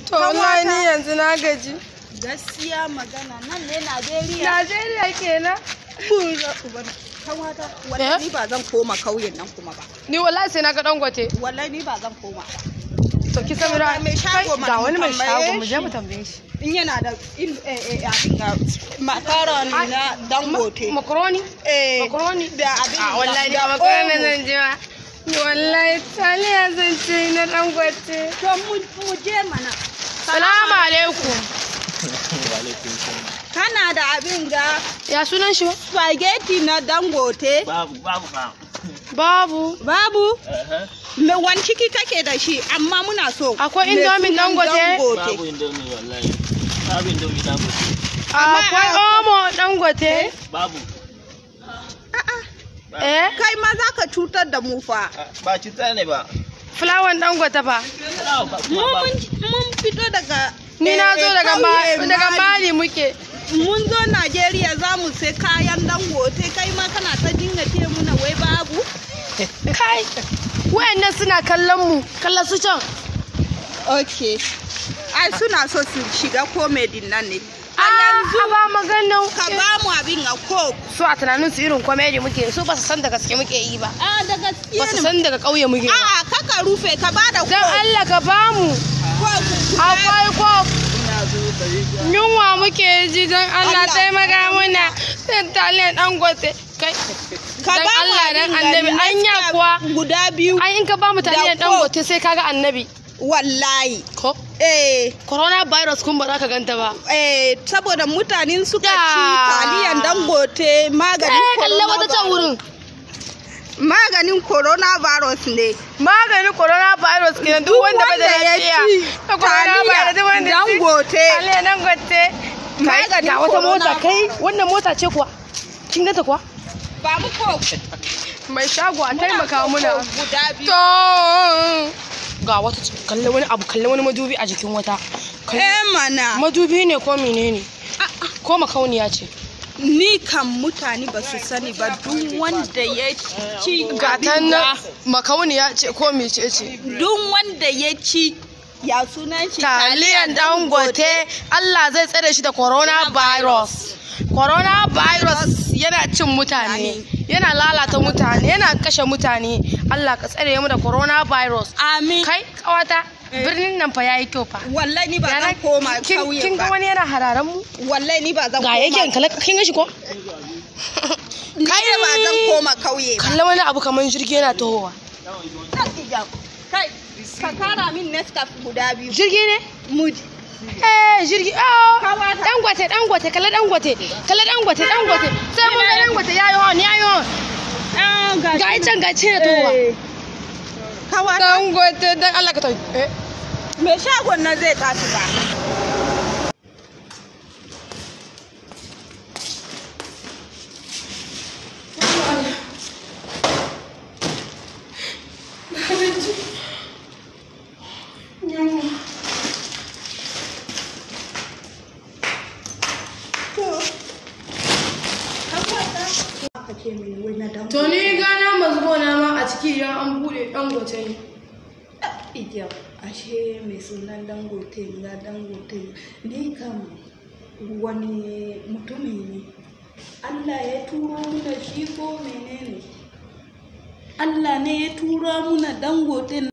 to wallahi ni yanzu na gaji gaskiya magana nan ne Najeriya Najeriya kenan kawata wallahi ni ba zan koma kauyen nan kuma ba ni wallahi sai na ga dangote wallahi ni ba zan koma ba to ki sabira mai shago ga wani mai tambaye shago mu je shi. mu tambaye shi in yana da in eh eh abin ga makaron na dangote makaroni eh makaroni da abin a da- wallahi da da makaroni omo. zan je ma ni wallahi taliya zan ce na dangote to mu mu je mana salamu alaikum kana da abin ga ya sunan shi ba spaghetti na dangote Babu, babu ba. babu babu Aha. me wani ciki kake da shi amma muna so Akwai me indomin sunan Dangote? Babu indomi wallahi. Babu indomi babu. akwai omo dangote Babu. eh kai ma za ka cutar da mu fa Ba cuta ne ba. fulawan dangote fa Babu ba mu kuma babu. mun mun fito daga ni na zo eh, daga kauye Ma- daga mali muke mun zo Najeriya za mu sai kayan dangote kai ma kana ta dinga ce muna wai babu kai wayannan suna kallon mu kallon su can okay ai suna so su shiga comedy nan ne a a yanzu ba maganan ka ba mu abin a coke su a tunanin su irin komedi muke su ba su san da gaske muke yi ba a da ba gaskiya su ne san daga ƙauye muke ba a'a kaka rufe ka ba da dan coke Allah ka bamu coke akwai ko yunwa muke ji don Allah Allah. taimaka muna sai taliyan dangote kai ka dan ba mu Allah dan abin annabi da anya Nescafe kuwa guda biyu ai in ka bamu taliyan Da Coke. dangote sai kaga annabi wallahi ko eh corona virus kun ba za ka ganta ba eh saboda mutanen suka ci Da. taliyan dangote maganin eh kalle wata can wurin maganin coronavirus ne maganin corona virus kenan duk wanda bai da lafiya da corona virus duk wanda ya ci dangote taliyan dangote kai Maganin ga wata mota corona kai wannan mota ce kuwa kin ganta kuwa ba mu coke mai shago a taimaka muna guda biyu to ga wata kalle wani abu kalle wani madubi a jikin wata Kalle- eh mana madubi ne ko menene ko makauniya ce ni kan mutane ba su sani ba duk wanda ya ci ga ta abin nan da- makauniya ce ko mece ce duk wanda ya ci ya sunan shi taliyan dangote Allah zai tsare shi da coronavirus coronavirus yana cin mutane yana lalata mutane yana kashe mutane Allah ka tsare mu da coronavirus amin kai kawata birnin nan fa yayi kyau fa wallahi ni ba Yana- zan koma kin kauye kin ga ba wani yana hararan mu wallahi ni ba zan ga koma yake kala kin ga shi ko ni ne ba zan koma kauye ba kalla wani abu kaman jirgi yana tohowa kai ka kara min Nescafe guda biyu jirgi ne muji eh jirgi oh Kawata. dangote dangote kalla dangote kalla dangote dangote sai mun ga dangote yayi hon yayi hon ga can ga ce tohowa kawata dangote dan Allah ka tafi eh me shagon nan zai tashi ba to ni gana mazgona ma a ciki idan an bude dangote ne Ijam, ashe mai sunan dangote na dangote ni kam wani mutumi ne Allah ya turo muna shi ko menene Allah ne ya turo muna dangote